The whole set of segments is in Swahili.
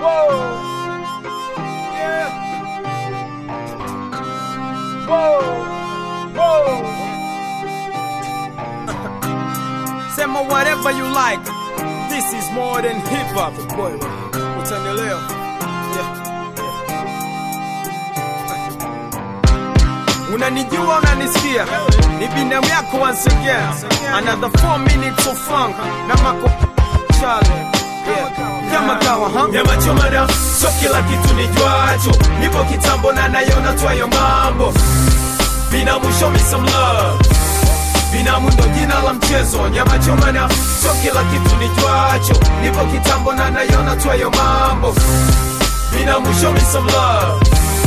Whoa. Yeah. Whoa. Whoa. Sema whatever you like. This is more than hip hop. Boy, utaelewa. Yeah. Unanijua, unanisikia, ni binamu yako once again. Another 4 minutes of funk na mako Charlie. Yeah. Kama kawa, huh? nyama choma na so kila kitu ni jwacho nipo kitambo na nayona twayo mambo binamu show me some love binamu ndo jina la mchezo nyama choma na so kila kitu ni jwacho nipo kitambo na nayona twayo mambo binamu show me some love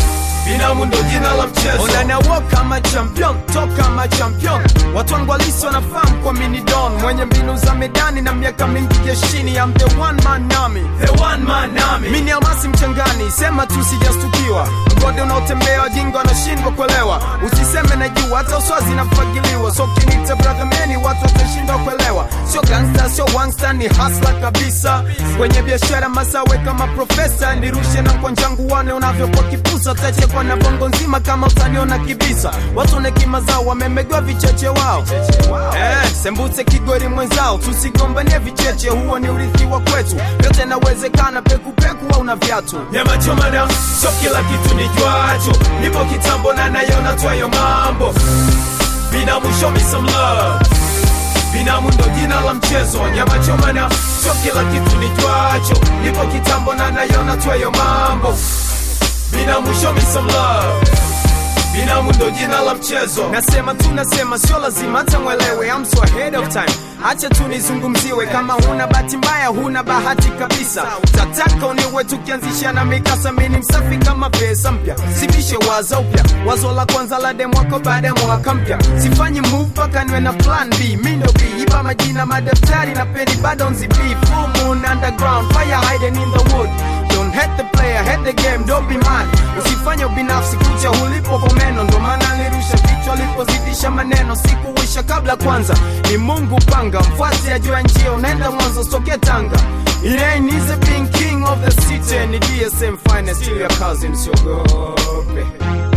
binamu ndo jina la mchezo Onana walk kama champion, talk kama champion. Watu wangu halisi wanafahamu kwa mini don, mwenye mbinu za medani na miaka mingi jeshini. I'm the one man army. the one man army Mini almasi mchangani, sema tu sijastukiwa. Mgode unaotembea wajinga wanashindwa kuelewa. Usiseme na juu, hata uswazi nafagiliwa. So kinita brother meni, watu watashindwa kuelewa. Sio gangsta, sio wangsta, ni hasla kabisa. Kwenye biashara masawe kama profesa, nirushe na kwanjangu wane unavyokuwa kipusa. Tachekwa na bongo nzima kama utaniona kibisa. Watu na hekima zao wamemegwa vicheche wao. Eh, sembuse kigori mwenzao, tusigombanie vicheche, huo ni urithi wa kwetu. Yote nawezekana, pekupeku au na viatu. nyama choma na so kila kitu ni jwacho nipo kitambo na nayona twayo mambo binamu show me some love binamu ndo jina la mchezo nyama choma na so kila kitu ni jwacho nipo kitambo na nayona twayo mambo binamu show me some love binamu ndo jina la mchezo Nasema tu nasema, sio lazima hata mwelewe, I'm so ahead of time. Acha tu nizungumziwe, kama huna bahati mbaya, huna bahati kabisa. Tataka uniwe tukianzisha na mikasa, mini msafi kama pesa mpya, sibishe wazo upya, wazo la kwanza la demo wako baada ya mwaka mpya. Sifanyi move mpaka niwe na plan B, mi ndo B, iba majina madaftari na peni bado nzibii. Full moon underground, fire hiding in the wood. Don't hate the player, hate the game, don't be mad. Usifanye ubinafsi kucha ulipo kwa meno, ndo maana nirusha kichwa alipozidisha maneno. Sikuwisha kabla kwanza, ni Mungu panga, mfuasi ajua njia, unaenda mwanzo soke Tanga. It ain't easy being king of the city, ni DSM finest, still your cousin, siogope.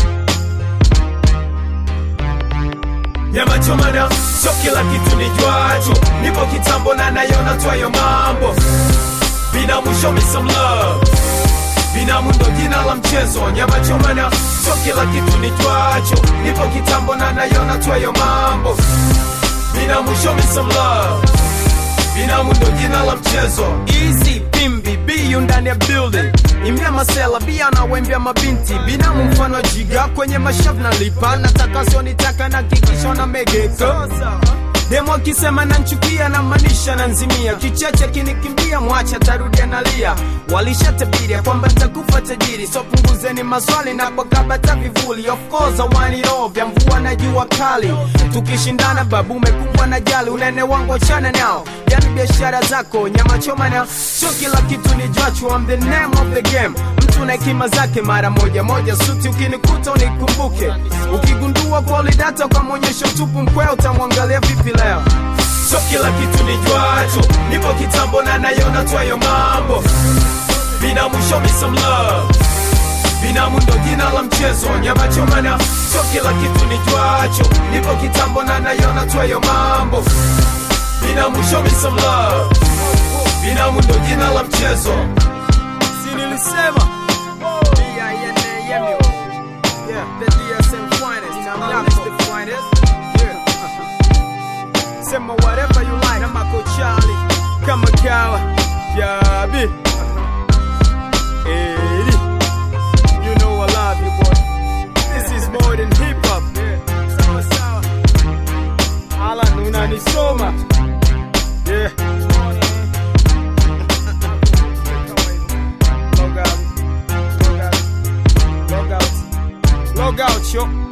nyama choma na so kila kitu ni jwacho nipo kitambo na nayona twayo mambo binamu show me some love binamu ndo jina la mchezo nyama choma na so kila kitu ni jwacho nipo kitambo na nayona twayo mambo binamu show me some love binamu ndo jina la mchezo Easy pimbi biyu ndani ya building imya masela bia na wembia mabinti binamu mfano wa jiga kwenye mashavu na lipa nataka sionitaka na kikisho na megeka demo akisema nanchukia na manisha na nzimia kicheche kinikimbia mwacha tarudia nalia walishatabiria kwamba ntakufa tajiri so punguzeni maswali na pakabata vivuli of course I want it all vya mvua na jua kali tukishindana babu umekumbwa na jali unene wangu achana nao yani biashara zako nyama choma na sio kila kitu ni jwachu I'm the name of the game mtu na hekima zake mara moja moja suti ukinikuta unikumbuke ukigundua kwalidata kwa mwonyesho tupu mkwea utamwangalia vipi leo so kila kitu ni jwacho nipo kitambo na nayona twayo mambo binamu show me some love binamu ndo jina la mchezo nyama choma na so kila kitu ni jwacho nipo kitambo na nayona twayo mambo binamu show me some love binamu ndo jina la mchezo si nilisema D-I-N-A-M-U. Yeah, the DSM finest. Now it's the finest. Yeah. Sema whatever you like. I'm Uncle Charlie. Kama kawa. Yabi. Eddie. You know I love you, boy. This is more than hip hop. Sawa sawa. Alan, unanisoma. Yeah. Log out. Log out. Log out. Log out, yo.